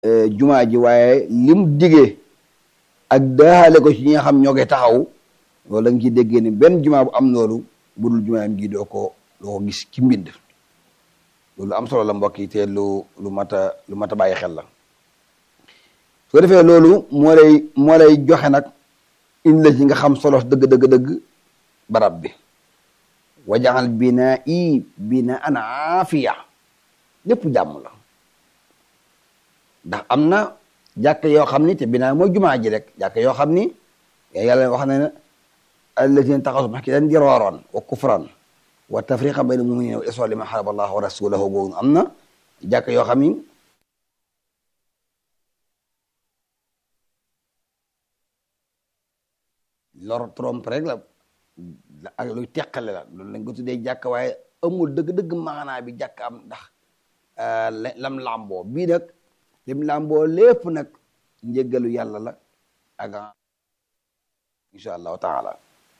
jumaa ji waaye lim digee ak daaxale ko ci ñi nga xam ñoo koy taxaw loolu da nga ciy déggee ni benn jumaa bu am loolu budul jumaayam gi doo ko doo ko gis ci mbind loolu am solo la mbokk yi te lu lu mat a lu mat a bàyyi xel la soo defee loolu moo lay moo lay joxe nag indi la ci nga xam solo dëgg dëgg dëgg barab bi wajaxal binaa i bina an aafiya lépp jàmm la ndax am na jàkk yoo xam ni te binaa mooy jumaa ji rek jàkk yoo xam ni yàlla wax na ne allatina taxasu masjidan diraaran wa kufran wa tafriqan bayna muminina wa isra liman xaraba allah wa rasulahu boobu am na jàkk yoo xam ni lor trompe rek la ak luy teqale la loolu lañ ko tuddee jàkk waaye amul dëgg-dëgg maanaa bi jàkk am ndax lam làmboo bii nag lim làmboo lépp nag njëggalu yàlla la ak insha allahu taala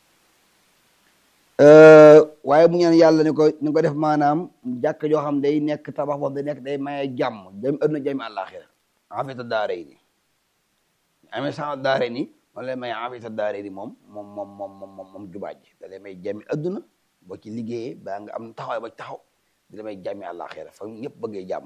waaye bu ñaan yàlla ni ko ni ko def maanaam jàkk joo xam day nekk tabax boobu day nekk day maye jàmm jam adduna jami àllaaxira afita daare ni amee sa daare ni moom lay may afita daare ni moom moom moom moom moom moom jubaaj da lay may jami adduna boo ci liggéeyee baa nga am taxawaay ba taxaw di la may jàmmi àllaaxira fa ñëpp bëggee jàmm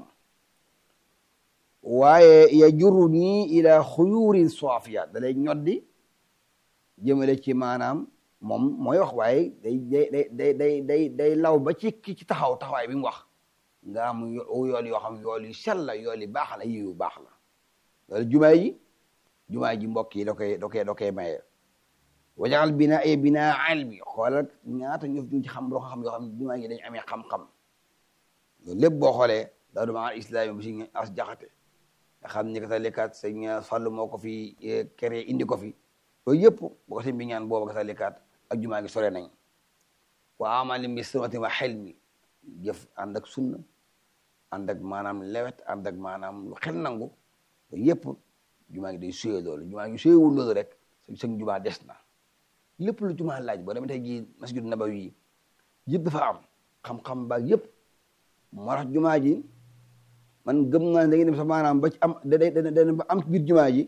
waaye ya juru nii ila xuyurin soafiya da lay ñoddi jëmale ci maanaam moom mooy wax waaye day day day day day day law ba ci ki ci taxaw taxawaay bi mu wax nga am yool yoo xam yool yu sell la yool yu baax la yi yu baax la loolu jumaa yi jumaa ji mbokk yi da koy da koy da koy maye wajaxal bina ay bina ilmi xoolal ñaata ñëf ñu ci xam loo xam yoo xam jumaa yi dañ amee xam-xam loolu lépp boo xoolee daa duma al islami bi si as jaxate nga xam ni kata lekkaat sëñ Fallu moo ko fi créé indi ko fi loolu yëpp boo ko sëñ bi ñaan booba kata lekkaat ak jumaa gi sore nañ wa amali bi sunnatin wa xelmi jëf ànd ak sunna ànd ak maanaam lewet ànd ak maanaam lu xel nangu loolu yëpp jumaa gi day suyee loolu jumaa gi suyewul loolu rek sëñ jumaa des na lépp lu jumaa laaj boo demee tey jii masjid nabawi yëpp dafa am xam-xam baag yëpp moo tax jumaa ji man gëm naa da ngeen dem sax maanaam ba ci am da da da ba am ci biir jumaa ji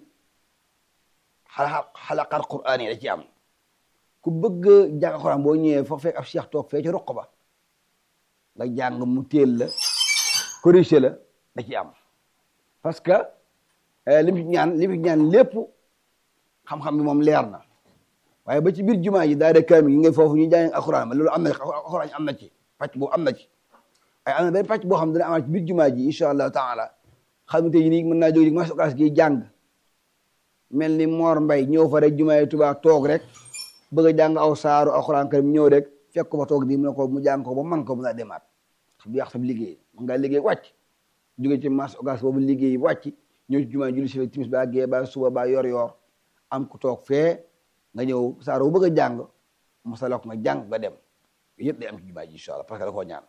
xala xalaqaat quraan yi da ci am ku bëgg jàng quraan boo ñëwee foo fekk ab cheikh toog fee ci roq ba nga jàng mu teel la corrigé la da ci am parce que li mu ci ñaan li mu ci ñaan lépp xam-xam bi moom leer na waaye ba ci biir jumaa ji daa de kaamil yi nga foofu ñu jàng alxuraan ma loolu am na alxuraan am na ci pàcc boobu am na ci ay am na benn pàcc boo xam dana amaat ci biir jumaa ji incha allahu taala xam nga tey nii mën naa jóge mas okas gi jàng mel ni Mor Mbay ñëw fa rek jumaa yi Tuubaa toog rek bëgg a jàng aw saaru alxuraan karim ñëw rek fekk ko fa toog di mu ne ko mu jàng ko ba man ko mu naa demaat xam du yàq sa liggéey mën ngaa liggéey wàcc jóge ci mas okas boobu liggéey wàcc ñëw ci jumaa julli si timis ba gee ba suba ba yor yor am ku toog fee nga ñëw saaru bu bëgg a jàng masala ko nga jàng nga dem yëpp day am ci jumaa ji incha allah parce que da koo ñaan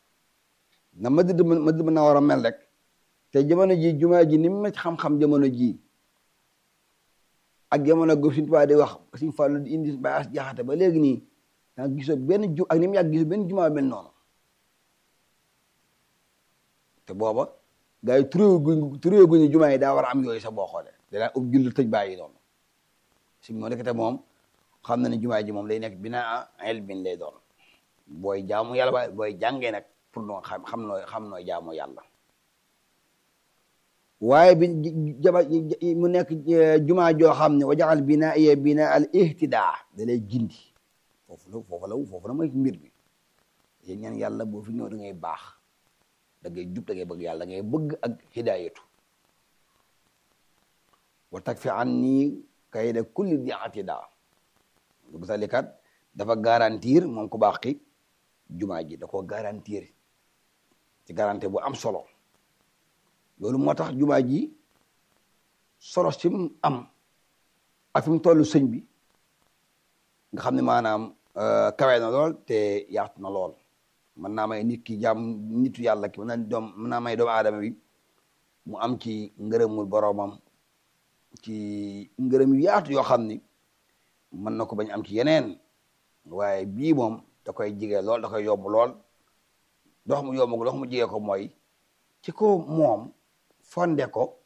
na Madina Madina mën na war a mel rek te jamono ji jumaa ji ni mu ci xam-xam jamono ji ak jamono gu Sëñ Tuubaa di wax Sëñ Fallu di indi baas jaxate ba léegi nii da nga gisoo benn ju ak ni mu yàgg gisoo benn jumaa mel noonu te booba gars yi turé guñ turé guñu jumaa yi daa war a am yooyu sax boo xoolee danaa ub julli tëj bàyyi noonu si moo nekk te moom xam na ne jumaa ji moom day nekk binaa ilmin lay doon booy jaamu yàlla ba booy jàngee nag pour noo xam xam nooy xam nooy jaamu yàlla waaye bi jaba mu nekk jumaa joo xam ne wajaxal binaa ye binaa al ihtidaa da lay gindi foofu la foofu la foofu la mooy mbir bi yéen ñaan yàlla boo fi ñëw da ngay baax da ngay jub da ngay bëgg yàlla da ngay bëgg ak hidaayatu wa takfi an nii kayda kulli di atidaa bu salikat dafa garantir moom ku baax ki jumaa ji da ko garantir ci garantie bu am solo loolu moo tax jumaa ji solo si mu am ak fi mu toll sëñ bi nga xam ne maanaam kawe na lool te yaatu na lool mën naa may nit ki jàmm nitu yàlla ki mën naa doom mën naa may doomu aadama bi mu am ci ngërëmul boroomam ci ngërëm yu yaatu yoo xam ni mën na ko bañ am ci yeneen waaye bii moom da koy jige lool da koy yomb lool dox mu yomb dox mu jige ko mooy ci ko moom fonde ko